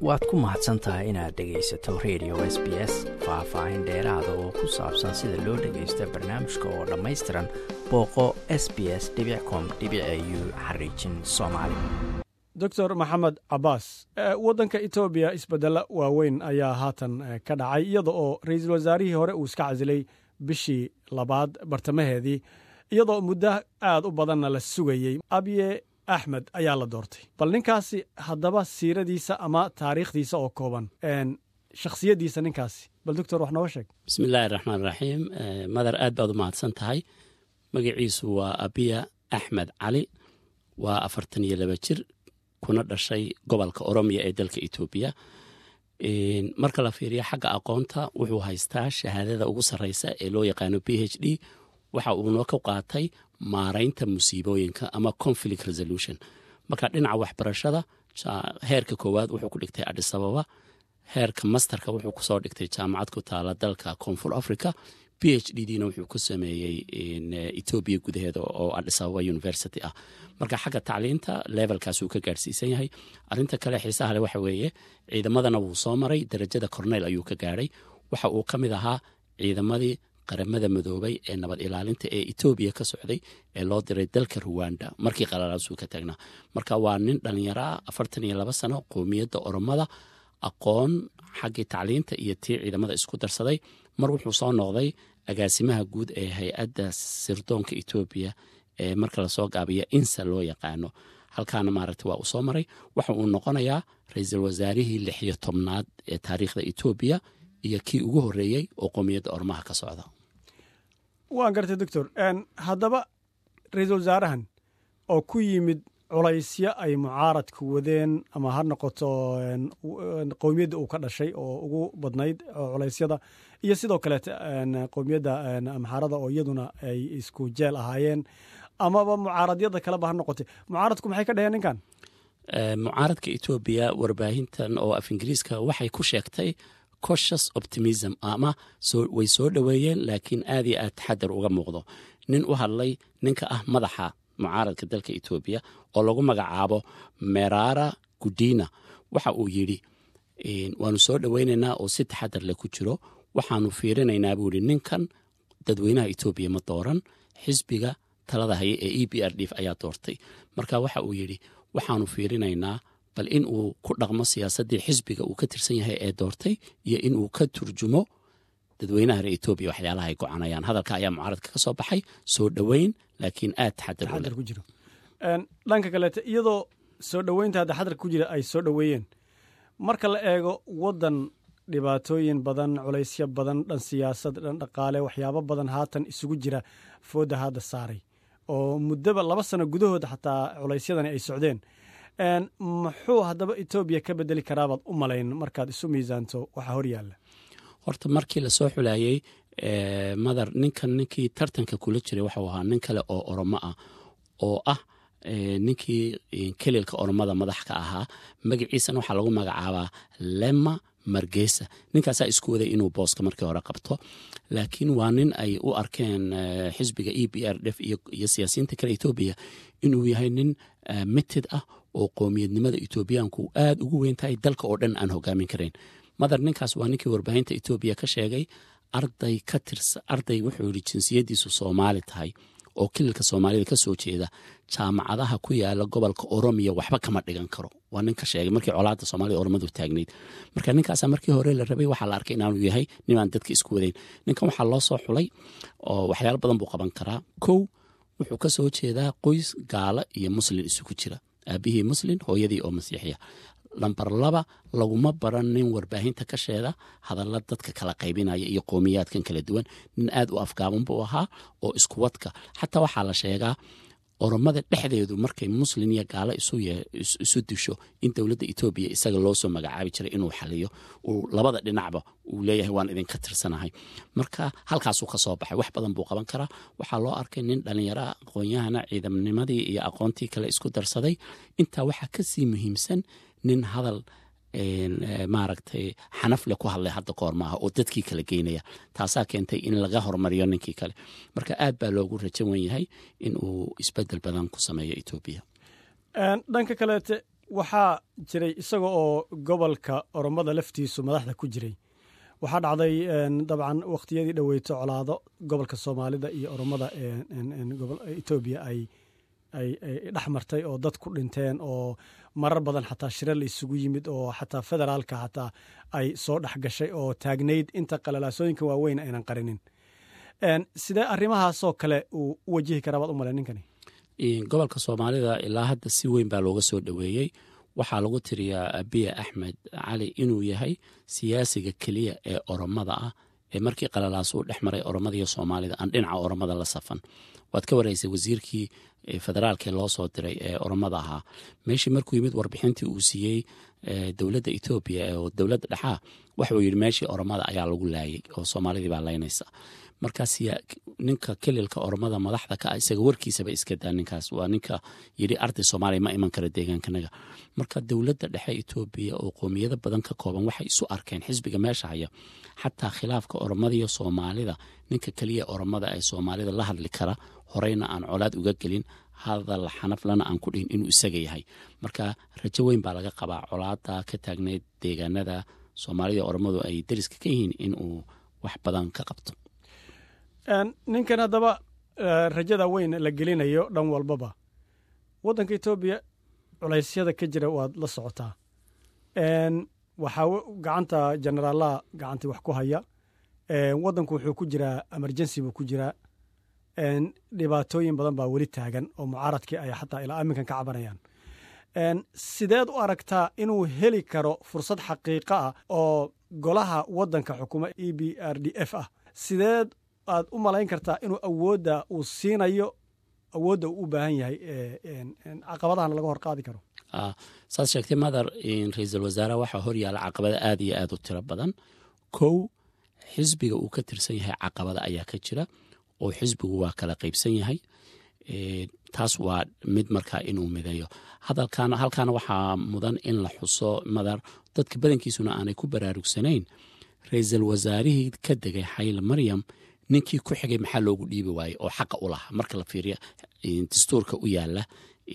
waad ku mahadsan tahay inaad dhegaysato radio s b s faah-faahin dheeraada oo ku saabsan sida loo dhagaysta barnaamijka oo dhammaystiran booqo s b s com u xariijin soomaali doctor maxamed cabaas waddanka etoobiya isbedelo waaweyn ayaa haatan ka dhacay iyada oo ra-iisul wasaarihii hore uu iska casilay bishii labaad bartamaheedii iyadoo muddo aad u badanna la sugayey abye axmed ayaa la doortay bal ninkaasi haddaba siiradiisa ama taariikhdiisa oo kooban shakhsiyaddiisa ninkaasi bal doctor wax nooga sheeg bismi illaahi raxmaan raxiim madar aad baad u mahadsan tahay magaciisu waa abiya axmed cali waa afartan iyo laba jir kuna dhashay gobolka oromiya ee dalka etoobiya marka la fiiriyo xagga aqoonta wuxuu haystaa shahaadada ugu sarreysa ee loo yaqaano b h d waxa uuna ka qaatay maaraynta musiibooyinka ama conflict resolution marka dhinaca waxbarashada heerka koowaad wuxuu ku dhigtay adisababa heerka masterka wuxuu kusoo dhigtay jaamacad ku taala dalka koonfur africa b h d dna wuxuu ku sameeyey etoobiya gudaheeda oo adisababa university ah marka xagga tacliinta levelkaas uu ka gaarhsiisan yahay arinta kale xiisaha le waxa weeye ciidamadana wuu soo maray darajada corneyl ayuu ka gaadhay waxa uu ka mid ahaa ciidamadii qaramada madoobay ee nabad ilaalinta ee etoobiya ka socday ee loo diray dalka ruwanda markii qalalaasuu ka taagnaa marka waa nin dhallinyaro ah afartan iyo laba sano qoomiyadda oromada aqoon xaggii tacliinta iyo tii ciidamada isku darsaday mar wuxuu soo noqday agaasimaha guud ee hay-adda sirdoonka etoobiya ee marka lasoo gaabiya insa loo yaqaano halkaana maaragta waa uu soo maray waxa uu noqonayaa ra-iisul wasaarihii lixiyo tobnaad ee taariikhda etoobiya iyo kii ugu horreeyey oo qoomiyadda ormaha ka socda waan gartay doctor haddaba ra-iisul wasaarahan oo ku yimid culaysyo ay mucaaradku wadeen ama ha noqoto qowmiyadda uu ka dhashay oo ugu badnayd culaysyada iyo sidoo kaleete qowmiyadda amxaarada oo iyaduna ay isku jeel ahaayeen amaba mucaaradyada kaleba ha noqotay mucaaradku maxay ka dheheen ninkan mucaaradka etoobiya warbaahintan oo af ingiriiska waxay ku sheegtay coshus optimism ama way soo dhoweeyeen laakiin aad iyo aad taxadar uga muuqdo nin u hadlay ninka ah madaxa mucaaradka dalka etoobiya oo lagu magacaabo merara gudina waxa uu yidhi waanu soo dhoweynaynaa oo si taxadar leh ku jiro waxaanu fiirinaynaa buu yihi ninkan dadweynaha etoobiya ma dooran xisbiga talada haya ee e b r d ayaa doortay marka waxa uu yidhi waxaanu fiirinaynaa bal in uu ku dhaqmo siyaasaddii xisbiga uu ka tirsan yahay ee doortay iyo inuu ka turjumo dadweynaha reer etoobiya waxyaalaha ay gocanayaan hadalka ayaa mucaaradka ka soo baxay soo dhoweyn laakiin aad taxadar ku jiro dhanka kaleete iyadoo soo dhoweynta hadda xadarka ku jira ay soo dhoweeyeen marka la eego waddan dhibaatooyin badan culaysyo badan dhan siyaasad dhan dhaqaale waxyaabo badan haatan isugu jira foodda hadda saaray oo muddaba laba sano gudahooda xataa culaysyadani ay socdeen muxuu haddaba etoobiya ka bedeli karaabaad u malayn markaad isu miisaanto waxaa hor yaalla horta markii lasoo xulayey madar ninkan ninkii tartanka kula jiray waxuu ahaa nin kale oo oromo ah oo ah ninkii kelilka oromada madax ka ahaa magaciisana waxaa lagu magacaabaa lema margesa ninkaasaa isku waday inuu booska markii hore qabto laakiin waa nin ay u arkeen xisbiga e b r df iyo siyaasiyiinta kale etoobiya inuu yahay nin mitid ah oo qoomiyadnimada etoobiyaanku aad ugu weyn tahay dalka oo dhan aan hogaamin karayn madar ninkaas waa ninkii warbaahinta etoobiya ka sheegay arday ka tirsa arday wuxuu yidhi jinsiyaddiisu soomaali tahay oo kililka soomaalida ka soo jeeda jaamacadaha ku yaala gobolka oromiya waxba kama dhigan karo waa nin ka sheegay markii colaadda soomaalida oromadu taagnayd marka ninkaasa markii hore la rabay waxaa la arkay inaanu yahay ninaan dadka isku wadayn ninkan waxaa loo soo xulay oo waxyaalo badan buu qaban karaa kow wuxuu ka soo jeedaa qoys gaala iyo muslin isugu jira aabihii muslin hooyadii oo masiixiya lambar laba laguma baran nin warbaahinta ka sheeda hadalla dadka kala qaybinaya iyo qowmiyaadkan kala duwan nin aad u afgaaban buu ahaa oo iskuwadka xataa waxaa la sheegaa oromada dhexdeedu markay muslin iyo gaalo isu disho in dowladda etoobiya isaga loo soo magacaabi jiray inuu xaliyo uu labada dhinacba uu leeyahay waan idinka tirsanahay marka halkaasuu ka soo baxay wax badan buu qaban karaa waxaa loo arkay nin dhallinyara aqoon-yahana ciidamnimadii iyo aqoontii kale isku darsaday intaa waxaa kasii muhiimsan nin hadal maaragtay xanafle ku hadlay hadda koor maaha oo dadkii kala geynaya taasaa keentay in laga hormariyo ninkii kale marka aad baa loogu rajan wen yahay in uu isbedel badan ku sameeyo etoobiya dhanka kaleete waxaa jiray isaga oo gobolka oromada laftiisu madaxda ku jiray waxaa dhacday dabcan wakhtiyadii dhoweyto colaado gobolka soomaalida iyo oromada etoobiya ay ay dhex martay oo dad ku dhinteen oo marar badan xataa shire la isugu yimid oo xataa federaalka xataa ay soo dhex gashay oo taagnayd inta qalalaasooyinka waaweyn aynan qarinin sidee arrimahaasoo kale uu u wajihi karaa baad u male ninkani gobolka soomaalida ilaa hadda si weyn baa looga soo dhoweeyey waxaa lagu tiriyaa abiya axmed cali inuu yahay siyaasiga keliya ee oromada ah ee markii qalalaas uu dhex maray oromada iyo soomaalida aan dhinaca oromada la safan waad ka waraysay wasiirkii federaalkee loo soo diray ee oromada ahaa meeshii markuu yimid warbixintii uu siiyey dowladda etoobiya oo dowladda dhexaa waxauu yidhi meeshii oromada ayaa lagu laayay oo soomaalidii baa laynaysa markaas ninka kelilka oromada madaxda ka ah isaga warkiisaba iska daa ninkaas waa ninka yidhi arday soomaaliya ma iman kara deegaankanaga marka dowladda dhexe etoobiya oo qoomiyado badan ka kooban waxay isu arkeen xisbiga meesha haya xataa khilaafka oromada iyo soomaalida ninka keliya oromada ee soomaalida la hadli kara horeyna aan colaad uga gelin hadal xanaflana aan ku dhihin inuu isaga yahay marka rajo weyn baa laga qabaa colaada ka taagneyd deegaanada soomaalida oromadu ay dariska ka yihiin inuu wax badan ka qabto ninkan haddaba rajada weyn la gelinayo dhan walbaba waddanka etoobiya culaysyada ka jira waad la socotaa waxaa gacanta jenaraalaha gacantii wax ku haya waddanku wuxuu ku jiraa emergency buu ku jiraa dhibaatooyin badan baa weli taagan oo mucaaradkii ay xataa ilaa aminkan ka cabanayaan sideed u aragtaa inuu heli karo fursad xaqiiqa ah oo golaha waddanka xukuma e b r d f ah sideed aad u malayn kartaa inuu awoodda uu siinayo awoodda uu u baahan yahay caqabadahana laga hor qaadi karo saad sheegtay madar ra-iisul wasaaraha waxaa horyaala caqabada aad iyo aad u tiro badan kow xisbiga uu ka tirsan yahay caqabada ayaa ka jira oo xisbigu waa kala qaybsan yahay taas waa mid markaa inuu mideeyo hadalkaana halkaana waxaa mudan in la xuso madar dadka badankiisuna aanay ku baraarugsanayn ra-iisul wasaarihii ka degay xayl maryam ninkii ku xigay maxaa loogu dhiibi waayey oo xaqa u lahaa marka la fiiriyo dastuurka u yaala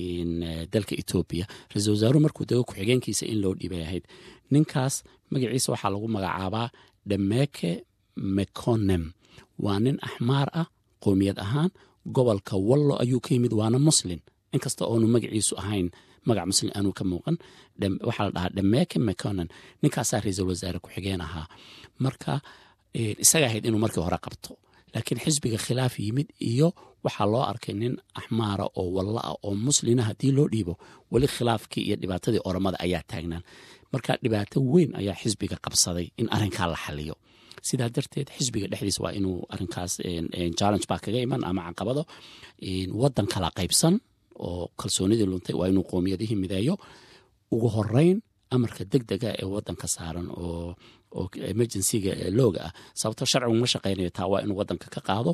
dalka etoobiya ra-iisul wasaaruhu markuu dego ku-xigeenkiisa in loo dhiibay ahayd ninkaas magaciisa waxaa lagu magacaabaa dhameeke meconem waa nin axmaar ah qoomiyad ahaan gobolka wallo ayuu ka yimid waana muslin inkasta oonu magaciisu ahayn magac muslim aanuu ka muuqan waxaa la dhahaa dhameeke meconen ninkaasaa ra-iisul wasaare ku-xigeen ahaa marka isaga ahayd inuu markii hore qabto laakiin xisbiga khilaaf yimid iyo waxaa loo arkay nin axmaara oo walla ah oo muslina haddii loo dhiibo weli khilaafkii iyo dhibaatadii oromada ayaa taagnaan marka dhibaato weyn ayaa xisbiga qabsaday in arrinkaa la xaliyo sidaa darteed xisbiga dhexdiisa waa inuu arinkaas challenge baa kaga iman ama caqabado wadan kala qaybsan oo kalsoonidii luntay waa inuu qoomiyadihii mideeyo ugu horeyn amarka deg dega ee wadanka saaran oo oo emergencyga looga ah sababto sharcigu ma shaqaynayo taa waa inuu wadanka ka qaado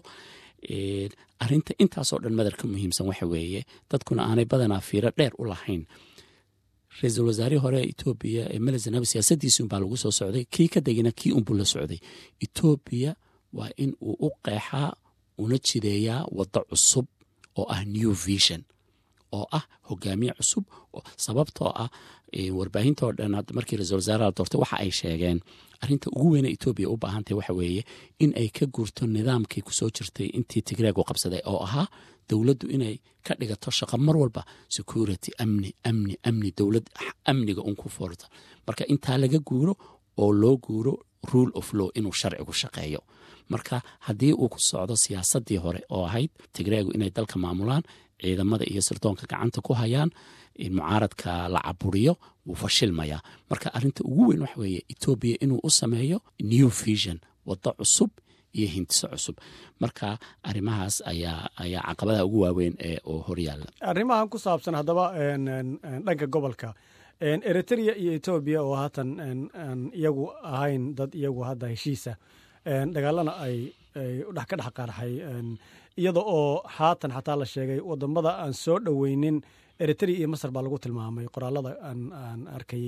arinta intaasoo dhan madar ka muhiimsan waxa weeye dadkuna aanay badanaa fiiro dheer u lahayn ra-iisul wasaarihii hore ee etoobiya ee melezanabi siyaasadiisi unbaa lagu soo socday kii ka degina kii unbuu la socday etoobiya waa in uu u qeexaa una jideeyaa waddo cusub oo ah new vision oo ah hogaamiye cusub sababtoo ah warbaahintoo dhan markii ra-isul wasaaraha la doortay waxa ay sheegeen arrinta ugu weyne etoobiya u baahantahy waxa weeye in ay ka guurto nidaamkii kusoo jirtay intii tigreegu qabsaday oo ahaa dowladdu inay ka dhigato shaqo mar walba security amni amni amni dowlad amniga un ku foorto marka intaa laga guuro oo loo guuro rule of law inuu sharcigu shaqeeyo marka haddii uu ku socdo siyaasadii hore oo ahayd tigreegu inay dalka maamulaan ciidamada iyo sirdoonka gacanta ku hayaan mucaaradka la caburiyo wuu fashilmayaa marka arinta ugu weyn waxa weeye etoobiya inuu u sameeyo new vision waddo cusub iyo hintiso cusub marka arrimahaas ayaa ayaa caqabadaha ugu waaweyn ee oo horyaalla arrimahan ku saabsan haddaba dhanka gobolka eritrea iyo etoobiya oo haatan iyagu ahayn dad iyagu hadda heshiisa dagaalana ay dhex ka dhex qaarxay iyada oo haatan xataa la sheegay wadamada aan soo dhoweynin eritrea iyo masar baa lagu tilmaamay qoraalada aan arkayey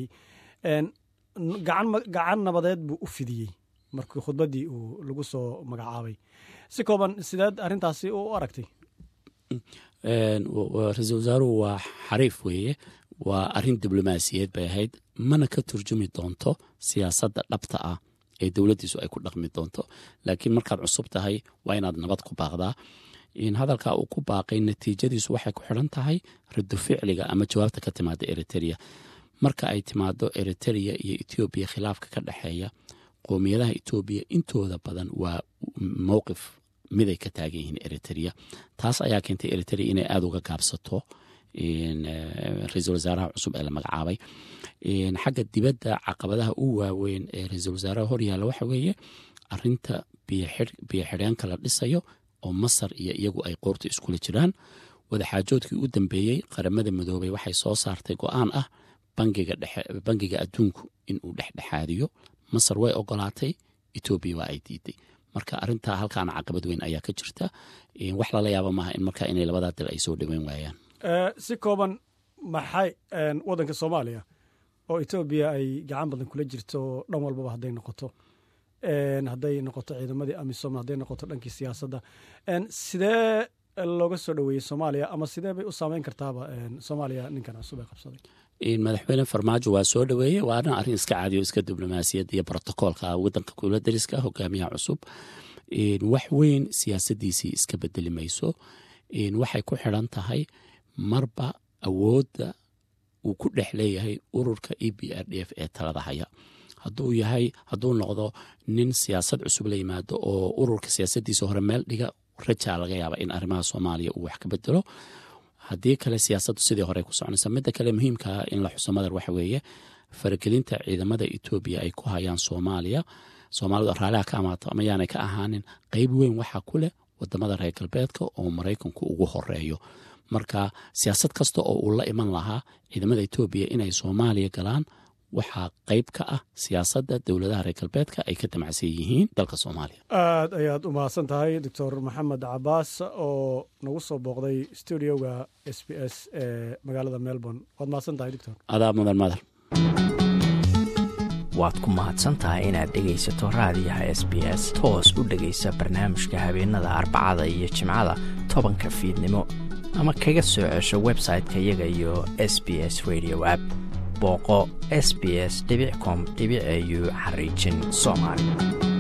gacan nabadeed buu u fidiyey markii khudbaddii uu lagu soo magacaabay si kooban sideed arrintaasi u aragtay ra-iisul wasaaruhu waa xariif weeye waa arrin diblomaasiyeed bay ahayd mana ka turjumi doonto siyaasadda dhabta ah ee dowladdiisu ay ku dhaqmi doonto laakiin markaad cusub tahay waa inaad nabad ku baaqdaa hadalkaa uu ku baaqay natiijadiisu waxay ku xidhan tahay rado ficliga ama jawaabta ka timaada eriteria marka ay timaado eriteria iyo etoobiya khilaafka ka dhexeeya qoomiyadaha etoobiya intooda badan waa mowqif miday ka taagan yihiin eriteria taas ayaa keentay eriteria inay aada uga gaabsato ra-iisul wasaaraha cusub ee la magacaabay xagga dibadda caqabadaha u waaweyn ee ra-iisul wasaaraha horyaalla waxa weeye arinta biyo xidheenka la dhisayo oo masar iyo iyagu ay qoorta iskula jiraan wadaxaajoodkii u dambeeyey qaramada midoobay waxay soo saartay go-aan ah bangiga adduunku inuu dhexdhexaadiyo masar way ogolaatay etoobiya waa ay diiday marka arintaa halkaana caqabad weyn ayaa ka jirta wax lala yaaba maaha in markaa inay labadaa dal ay soo dhoweyn waayaan si kooban maxay waddanka soomaaliya oo etoobiya ay gacan badan kula jirto dhan walbaba hadday noqoto hadday noqoto ciidamadii amisom hadday noqoto dhankii siyaasadda sidee looga soo dhoweeyey soomaaliya ama sidee bay u saameyn kartaaba soomaaliya ninkan cusub ee qabsaday madaxweyne farmaajo waa soo dhoweeye waana arrin iska caadiyo iska diblomaasiyad iyo brotokoolka wadanka kula dariska hogaamiyaha cusub wax weyn siyaasadiisii iska bedeli mayso waxay ku xidran tahay marba awoodda uu ku dhex leeyahay ururka e b r d f ee talada haya hadduu yahay hadduu noqdo nin siyaasad cusub la yimaado oo ururka siyaasadiisa hore meel dhiga rajaa laga yaaba in arrimaha soomaaliya uu wax ka bedelo haddii kale siyaasaddu sidii hore ku soconaysa midda kale muhiimkaa in la xuso madar waxa weeye faragelinta ciidamada etoobiya ay ku hayaan soomaaliya soomaalidu raaliha ka amaato ama yaanay ka ahaanin qeyb weyn waxaa ku leh wadamada reer galbeedka oo maraykanku ugu horeeyo marka siyaasad kasta oo uu la iman lahaa ciidamada etoobiya inay soomaaliya galaan waxaa qeyb ka ah siyaasadda dowladaha reer galbeedka ay ka damacsan yihiin dalka soomaaliya aad ayaad u mahadsan tahay doctor maxamed cabaas oo nagu soo booqday studioga s b s ee magaalada melbourne waad mahadsan tahay doctor adaa mudan madar waad ku mahadsan tahay inaad dhegaysato raadiyaha s b s toos u dhegaysa barnaamijka habeenada arbacada iyo jimcada tobanka fiidnimo ama kaga soo cesho website-ka iyaga iyo s b s radio app booqo s b s com au xariijin soomaali